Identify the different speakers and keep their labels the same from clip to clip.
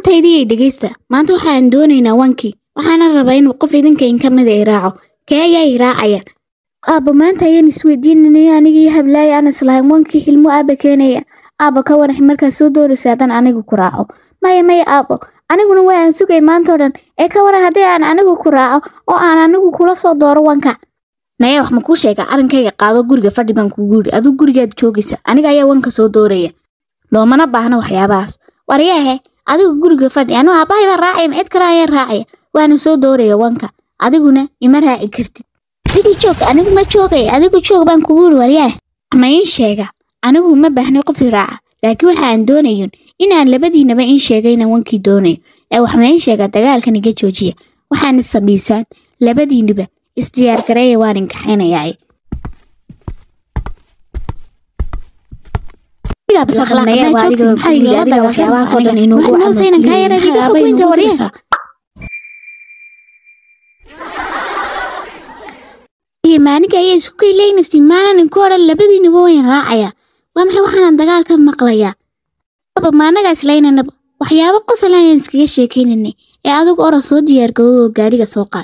Speaker 1: asxaabtaydii dhegeysta maanta waxaan doonaynaa wankii waxaana rabaa inuu qof idinka in ka mida i raaco kee ayaa i raacaya aabba maanta ayaan isweydiinanaya anigii hablaaya aan islahayn wankii xilmo aabba keenaya aabba ka warax markaa soo dooraysa haddaan anigu ku raaco maya maya aabbo aniguna waa aan sugay maantao dhan ee ka waran haddii aan anigu ku raaco oo aan anigu kula soo dooro wanka naya wax ma kuu sheega arrinkayga qaado guriga fadhi baan kugu yidhi aduu gurigaad joogaysa aniga ayaa wanka soo dooraya loomana baahna waxyaabahaas waryahe adigu guriga fadhi anuu aabbahay baan raacayn cid kale ayaan raacaya waana soo dooraya wanka adiguna ima raaci kartid adigu joog anigu ma joogay adigu joog baan kugu yidhi waryahe ma ii sheega anigu ma baahnay qof i raaca laakiin waxa aan doonayin inaan labadiinaba in sheegay inaan wankii doonayo ee wax ma ii sheega dagaalkan iga joojiya waxaana samaysaan labadiiniba isdiyaar gareeya waan inkaxaynayaa maaniga ayaa isku kayleynaysa maanan inku odhan labadiinaba wayn raacaya waa maxay waxaanan dagaalka maqlayaa aba maanaga islaynanaba waxyaabo qosol ayaan iskaga sheekaynanay ee adigu oran soo diyaargabow oo gaadhiga soo qaad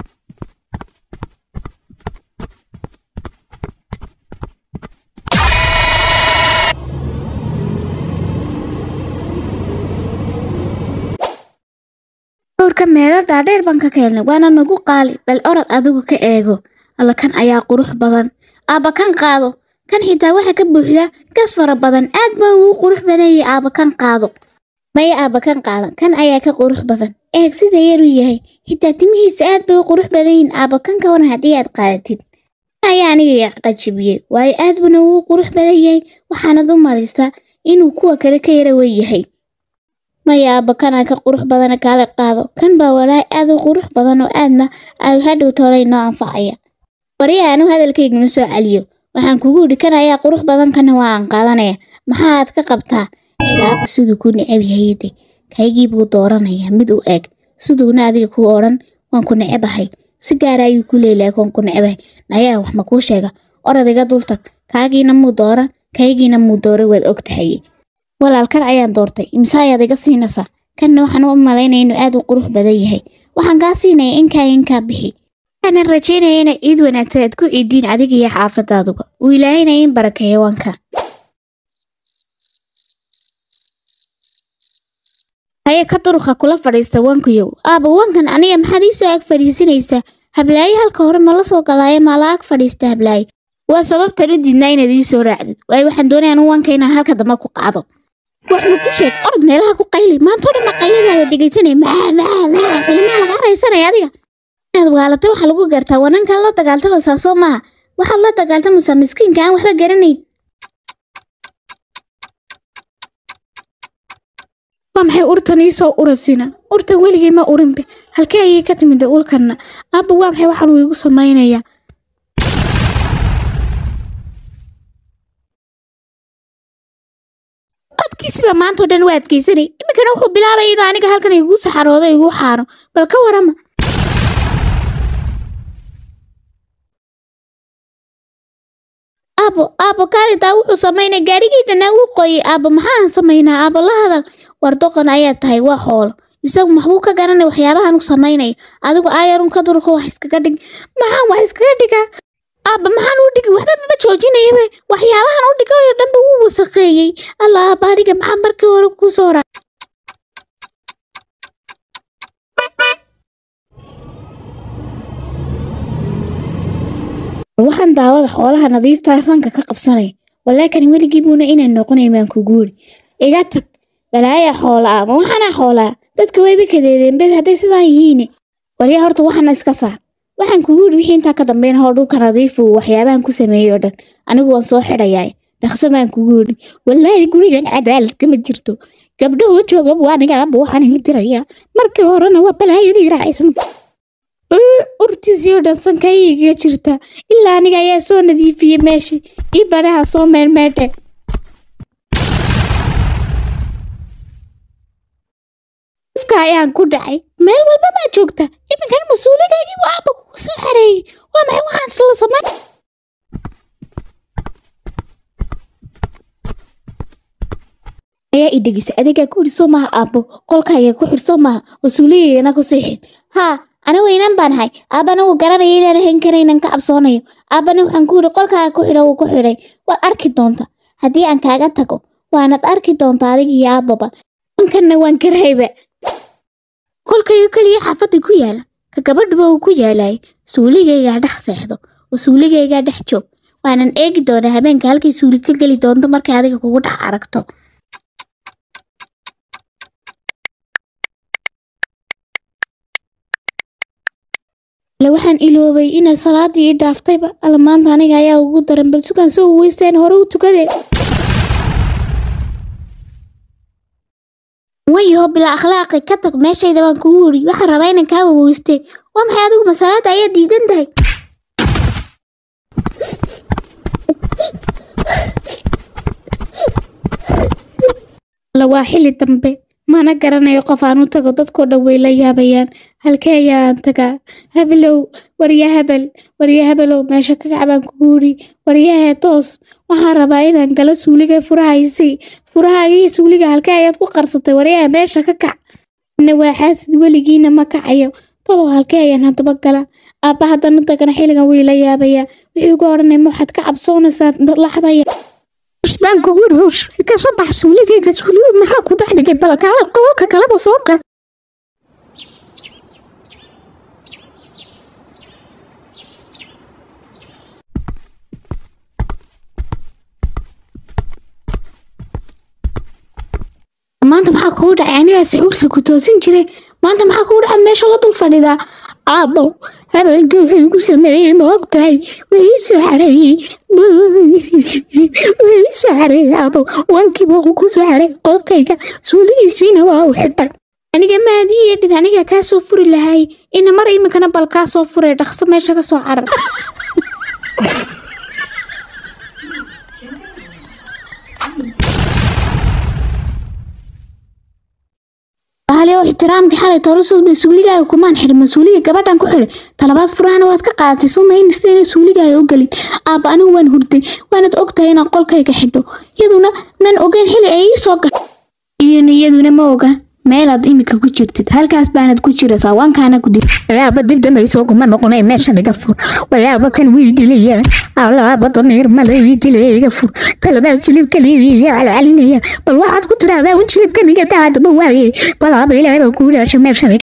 Speaker 1: dhowrka meelo dhaadheer baan ka keenay waana nagu qaali bal orod adigu ka eego alla kan ayaa qurux badan aabba kan qaado kan xitaa waxa ka buuxda gas fara badan aad baa ugu qurux badanyay aabba kan qaado maya aabba kan qaado kan ayaa ka qurux badan eeg sida yaruu yahay xitaa timihiisa aad bay u qurux badan yihiin aabba kan ka waran haddii aad qaadatid ayaa aniga qajibiyey waayo aad buna ugu qurux badan yahay waxaanad u malaysaa inuu kuwa kale ka yara wen yahay maya aabba kanaa ka qurux badana kaala qaado kan baa walaahi aad u qurux badan oo aadna aad hadhow toolay noo anfacaya waryaha anu hadalkaygama soo celiyo waxaan kugu yidhi kan ayaa qurux badan kana waa aan qaadanaya maxaaad ka qabtaa aabba siduu ku necab yahayde kaygii buu dooranayaa mid u eg siduuna adiga kuu odhan waan ku necebahay si gaara ayuu ku leelahay waan ku necebahay nayaa wax ma kuu sheega orod iga dultag kaagiina muu dooran kaygiina muu dooran waad og tahay walaalkan ayaan doortay imse ayaad iga siinaysaa kanna waxaan u malaynaya inuu aad u qurux badan yahay waxaan kaa siinaya inkaa inkaa bixi waxaanan rajaynaya inay ciid wanaagsan aad ku ciidiin adiga iyo xaafadaaduba uu ilaahayna in barakeeyo wanka haye ka duruqa kula fadhiista wankuyow aaba wankan aniga maxaad ii soo ag fadhiisinaysaa hablaaye halka hore ma la soo galaayo maa la ag fadhiista hablaaye waa sababtan u diidnaa inaad ii soo raacdid waayo waxaan doonaya anu wanka inaan halka dambe ku qaado wax ma ku sheeg orod meelaha ku qayli maantoo dhan maqayladaada dhegaysanaya maa maa maa ilmaha laga haraysanaya adiga inaad waalata waxaa lagu gartaa wanankan la dagaaltamaysaa soo maaha waxaad la dagaaltamaysaa miskiinka aan waxba garanayn waa maxay urtan ii soo urasina urtan weligay ma urinbe halkee ayay ka timida ulkanna aabba waa maxay waxaan uu igu samaynayaa adkiisiba maantao dhan waa adkaysanay iminkana wuxuu bilaabaya inuu aniga halkan igu saxaroodo igu xaaro bal ka warama aabo aabo kaalidaa wuxuu samaynay gaarigii dhanaa uu qoyay aabo maxaan samaynaa aabo la hadal war doqon ayaa tahay waa xoolo isagu maxbuu ka garanay waxyaabahan u samaynaya adigu aayarun ka durko wax iskaga dhig maxaan wax iskaga dhigaa aabba maxaan u dhigi waxba mama joojinayaba waxyaabahan u dhigayo dhanba wuu wasaqeeyey alla aabba aniga maxaa markii hore kuu soo raa waxaan daawada xoolaha nadiiftaa sanka ka qabsanaya walaakani weligii buuna inaan noqonay maan ku guuri iga tag balaaya xoolaa ma waxaana xoolaa dadka wayba kadeedeen bed hadday sidaan yihiine waryaa horta waxaana iska saar waxaan kugu yidhi wixii intaa ka dambeyn hoo dhulka nadiifu waxyaabahan ku sameeyey oo dhan anigu waan soo xidhayaa dhaqso baan kugu yidhi wallaahi gurigan cadaalad kama jirto gabdhahu joogaba waa niganaba waxaan ii diraya markii horena waa balaayadii raacaysan urtiisii oo dhan sankaygiga jirta ilaa aniga ayaa soo nadiifiyey meeshii ii banaha soo meermeedhe ifka ayaan ku dhacay meel walba maa joogta iminkan mas-uuligaygii buu aabba kugu soo xareeyey waa maxay waxaan isla samayn ayaa i dhegisa adigaa ku xidhsoo maaha aabbo qolkaaga ku xidhsoo maaha oo suuligayana ku siixin haa anigu inan baan ahay aabbana wuu garanaya inaan ahayn karaynan ka cabsoonayo aabbana waxaan ku yidhi qolkaaga ku xidho wuu ku xidhay waad arki doontaa haddii aan kaaga tago waanad arki doontaa adig iyo aabbaba ankanna waan karayba qolkayga keliya xaafadda ku yaala ka gabadhuba uu ku yaalay suuligaygaa dhex seexdo oo suuligaygaa dhex joog waanan eegi doonaa habeenka halkay suuli ka geli doonto markay adiga kugu dhex aragto ale waxaan iloobay inay salaadii ii dhaaftayba alla maanta aniga ayaa ugu daran bal sugaan soo weysteen hore u tukadee wayaho bilaa akhlaaqi ka tag meeshayda baan kugu wuri waxaan rabaa inaan kaa waweystee waa maxay adigu masalaada ayaa diidan tahay alla waa xili dambe mana garanayo qof aan u tago dadkoo dhan way la yaabayaan halkee ayaan tagaa habelow warya habel warya habelow meesha ka kac baan kugu wuri waryahee toos waxaan rabaa inaan galo suuliga furahaysi furahagii suuliga halkee ayaad ku qarsatay waryaha meesha ka kac ina waa xaasid weligiina ma kacayo talow halkee ayaan haddaba gala aabba haddana dagana xilligan way la yaabayaa wixii uga odhanay ma waxaad ka cabsoonaysaa laxdaya
Speaker 2: baan kugu roos kasoo bax suuligayga suuliga maxaa ku dhex dhigay balkaala qolka kaleba soo gal
Speaker 1: maanta maxaa kugu dhacay anigaa sacuurta ku toosin jiray maanta maxaa kugu dhacay meesha la dul fadhidaa
Speaker 2: aabbo hadalka wuxuu igu sameeyey ma og tahay weli soo xareeyey weli soo xareeyey aabbo wankiiba ku soo xareey qolkayga suuligiisiina waa u xidhay
Speaker 1: aniga maadii yeedhid aniga kaa soo furi lahay ina mar iminkana bal kaa soo furay dhaqso meesha ka soo carar bahaliyow ixtiraamkii xalay toolasoo mas-uuligaaga kumaan xidhin mas-uuliga gabadhan ku xidhay talabaad furahana waad ka qaadatay soo maynasta inay suuligaaga u gelin aabba anigu waan hurday waanad og tahay inaan qolkayga xidho iyaduna maan ogeyn xili ay ii soo gasho iyona iyaduna ma oga meelaad imika ku jirtid halkaas baanad ku jiraysaa waankaana ku dir
Speaker 2: walaaba dib dambaysoo kuma noqonay meeshan iga fur walaaba kan wii dilaya alaaba damiir male wii dilaya iga fur talabaad jilibka liidiya calcalinaya bal waxaad ku tiraahdaa un jilibkan iga daadaba waaye balaaba ilaahay baa kuu dhaashay meeshan